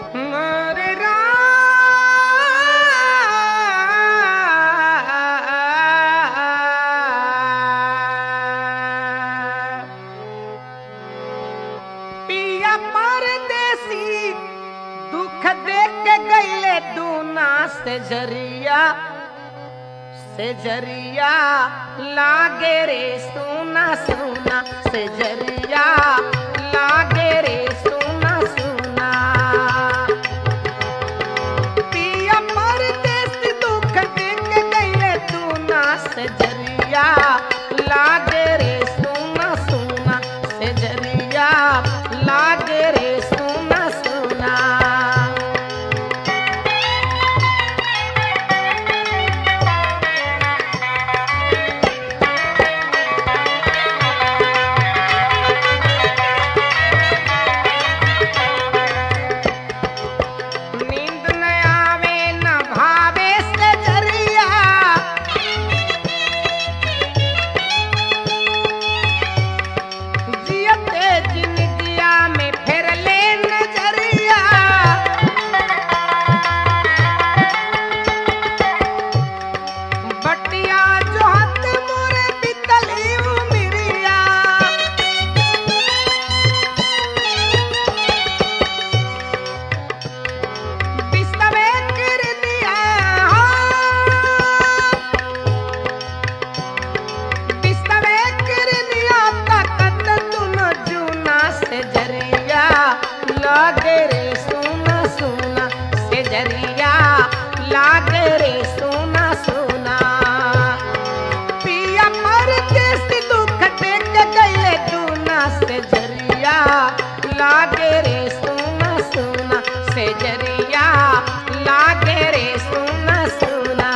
हरे राम पिया परदेसी दुख देख के गईले दूना से जरिया से जरिया लागे रे सोना सोना से जरिया लागे रे सोना सोना पिया परदेसी दुख देख के गईले दूना से जरिया लागे रे सोना सोना से जरिया लागे रे सोना सोना नींद न आवे न भावे से जरिया जियते जिंदगिया में फिर ले नजरिया बटिया जो हत मोरे बितली उमिरिया बिस्तवे कर दिया बिस्तवे कर दिया ताकत तुन जूना से जरिया लागे रे सोना सोना से जरिया लागे रे सोना सोना पिया मर देश दुख देख गईले दूना से जरिया लागे रे सोना सोना से जरिया लागे रे सोना सोना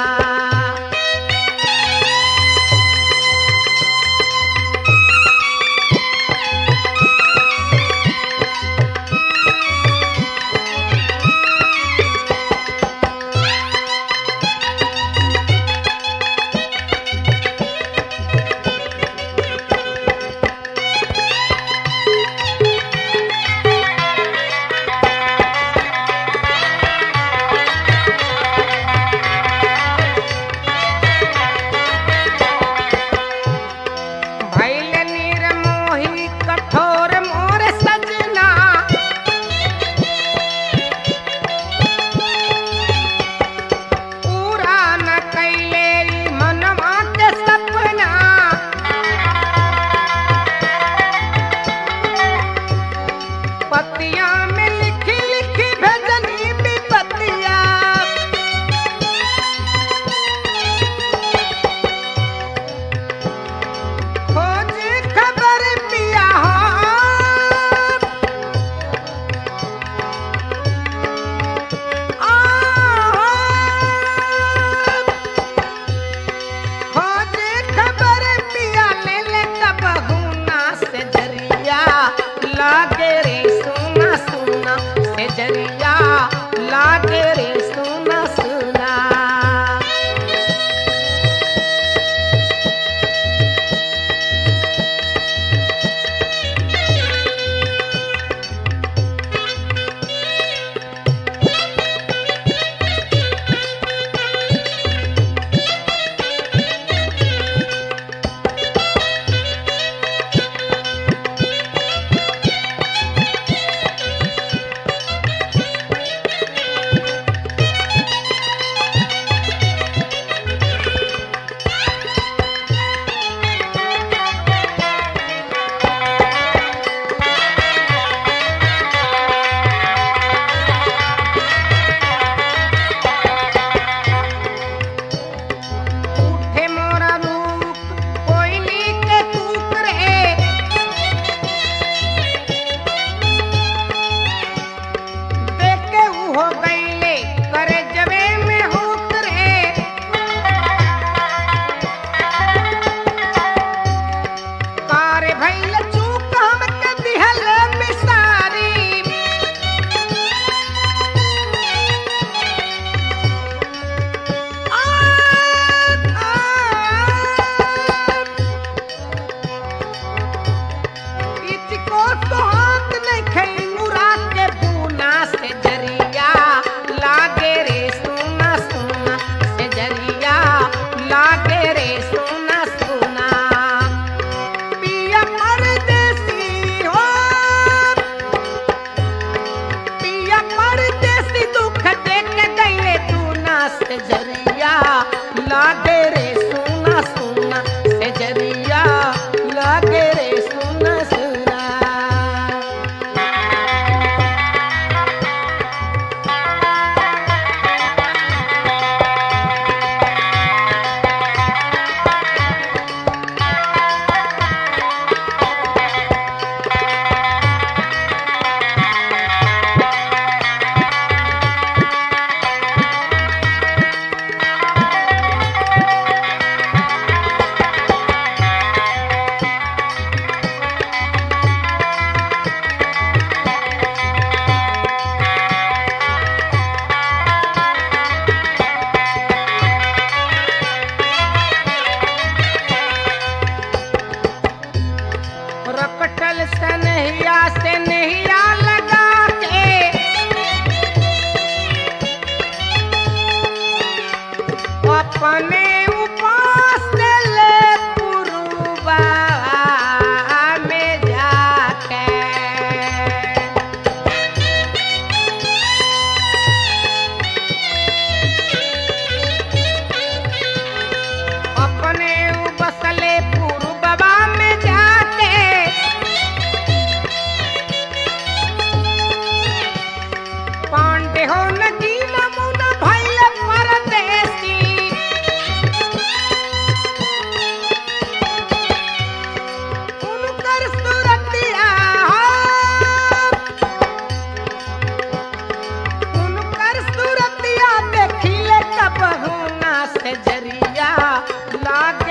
से जरिया लागे रे सुना सुना से जरिया लागे रे सुना सुना रकटल सनहिया से नहिया लगा के अपने उपास ले पुरुबा में जाके अपने बसले पूर्ववा में जाके पांडे हो नदी नमुना भैल परदेसी उनकर सुरतिया उनकर सुरतिया देखिले कबहू ना से जरिया लाग